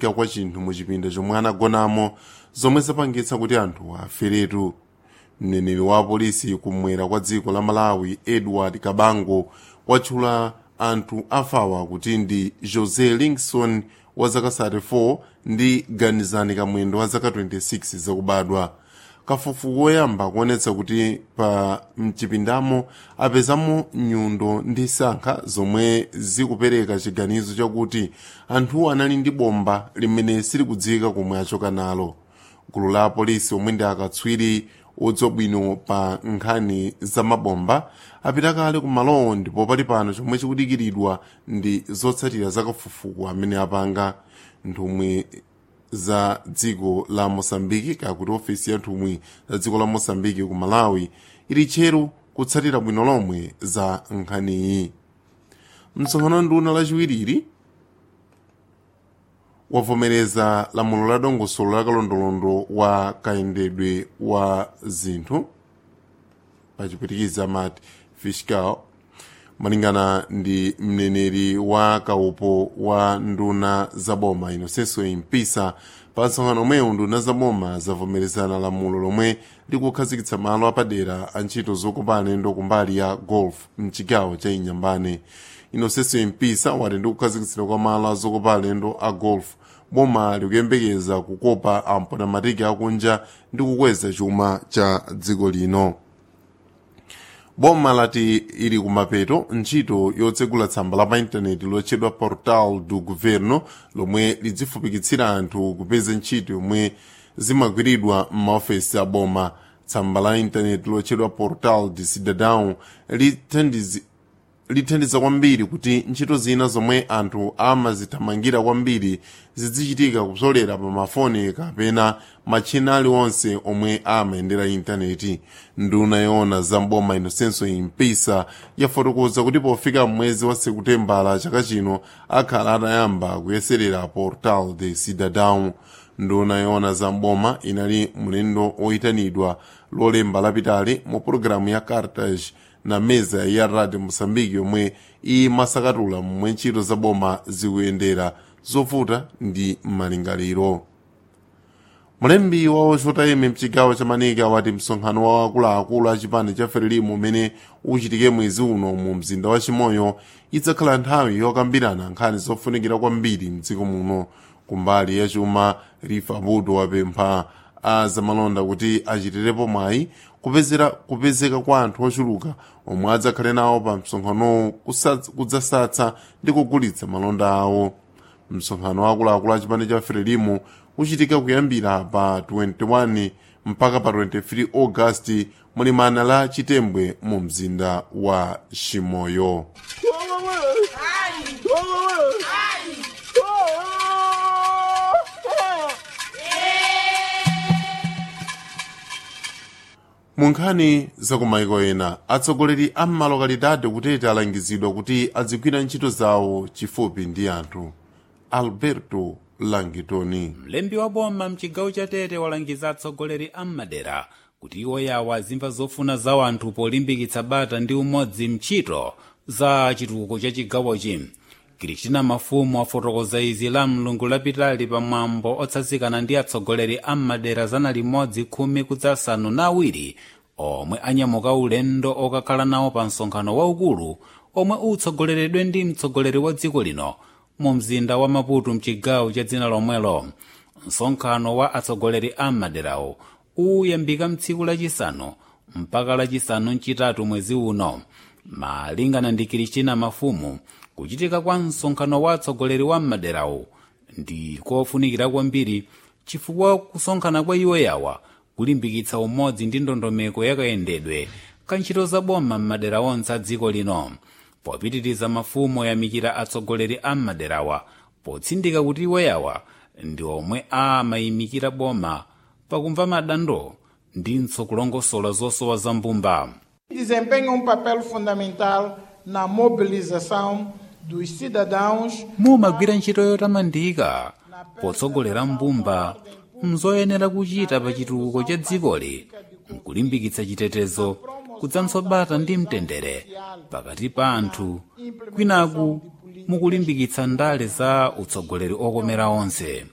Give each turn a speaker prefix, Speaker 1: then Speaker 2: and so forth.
Speaker 1: kuchitika kwa chinthu mu chipinda chomwe anagonamo zomwe zapangitsa kuti anthu aferetu mneneri wa polisi kumwera kwa dziko la malawi edward kabango watchula anthu afawa kuti ndi jose linkson wa zaka 34 ndi ganizani kamwendo wa zaka 26 zakubadwa kafukufuku woyamba kuonetsa kuti pa mchipindamo apezamo nyundo ndi sankha zomwe zikupereka chiganizo chakuti anthu anali ndi bomba limene silikudziwika komwe achoka nalo gulu la polisi omwe ndi akatswiri odziwa bwino pa nkhani za mabomba apita kale kumalowo ndipo pali pano chomwe chikudikiridwa ndi zotsatira za kafukufuku amene apanga nthumwi za dziko la mosambiki kakuti ofesi ya nthumwi za dziko la mosambiki ku malawi ili tcheru kutsatira bwino lomwe za nkhaniyi msonkhano nduna lachiwiriri wavomereza lamulo la dongosolo la kalondolondo wa kayendedwe wa zinthu pachipwitikiza mati fiscal malingana ndi mneneri wa kaupo wa nduna zaboma inosenso impisa pa msonkhano omwewu nduna zaboma zavomerezana lamulo lomwe likukhazikitsa malo apadera a ntchito zokopa alendo kumbali ya golf mchigawo cha inyambane inosenso impisa wati ndi kukhazikitsidwa kwa malo azokopa alendo a golf boma likuyembekeza kukopa amponamatiki akunja ndi kukweza chuma cha dziko lino boma lati ili kumapeto ntchito yotsegula tsamba la pa intaneti lotchedwa portal do governo lomwe lidzifupikitsira anthu kupeza ntchito yomwe zimagwiridwa m'maofesi a boma tsamba la intaneti lotchedwa portal de cidadão lithandizi lithandiza kwambiri kuti ntchito zina zomwe anthu amazithamangira kwambiri zidzichitika kupsolera pa mafoni kapena matchina aliwonse omwe amayendera intaneti nduna yoona za mboma inosenso impisa yafotokoza kuti pofika mwezi wa sekutembala chaka chino akhala atayamba kuyeserera portal de cidadão nduna yoona za mboma inali mlendo oyitanidwa lolemba lapitali mu pologalamu ya cartage na meza ya radio moçambique yomwe imasakatula momwe ntchito za boma zikuyendera zovuta ndi malingaliro mulembi wa ochota ime mchigawo cha manika wati msonkhano wa akuluakulu a chipani cha frelimo umene uchitike mwezi uno mu mzinda wa chimoyo idzakhala nthawi yokambirana nkhani zofunikira kwambiri mdziko muno kumbali ya chuma rifa budo wapempha a zamalonda kuti achitirepo mwayi kupezera kupezeka kwa anthu ochuluka omwe adzakhale nawo pa msonkhanowo kudzasatsa ndi kugulitsa malonda awo msonkhano wakuluakulu a chipani cha frelimo uchitika kuyambira pa 21 mpaka pa 23 augasti mulimana la chitembwe mu mzinda wa chimoyo mu nkhani zakumaiko ena atsogoleri a mmalokalidade kutete alangizidwa kuti adzigwira ntchito zawo chifupi ndi anthu alberto langitoni
Speaker 2: mlembi wa boma mchigawo cha tete walangiza atsogoleri a mmadera kuti iwo yawo azimva zofuna za anthu polimbikitsa bata ndi umodzi mchito za chitukuko cha chigawochi kristina mafumu afotokoza izi la mlungu lapitali pamwambo otsatsikana ndi atsogoleri a mmadera zana limodzi khumi kudzasanu na awiri omwe anyamuka ulendo okakhala nawo pa msonkhano waukulu omwe utsogoleredwe ndi mtsogoleri wa dziko lino mu mzinda wa maputo mchigawo cha dzina lomwelo msonkhano wa atsogoleri a maderawo uyambika mtsiku lachisanu mpaka lachisanu mchitatu mwezi uno malingana ndi kristina mafumu kuchitika kwa msonkhano wa atsogoleri wa maderawo ndi kofunikira kwambiri chifukwa kusonkhana kwa iwo yawa kulimbikitsa umodzi ndi ndondomeko yakayendedwe ka ntchito za boma m'madera onse a dziko lino popitiriza mafumu oyamikira atsogoleri a maderawa potsindika kuti iwo yawa ndi omwe amayimikira boma pakumva madandaulo ndinso kulongosola zosowa za mbumba
Speaker 3: desempenha um papel fundamental na mobilização dos cidadãos
Speaker 2: mumagwira ntchito yotamandika potsogolera mbumba mzoyenera kuchita pa chitukuko cha dzikoli nkulimbikitsa chitetezo kudzanso bata ndi mtendere pakati pa anthu kwinaku mukulimbikitsa ndale za utsogoleri okomera onse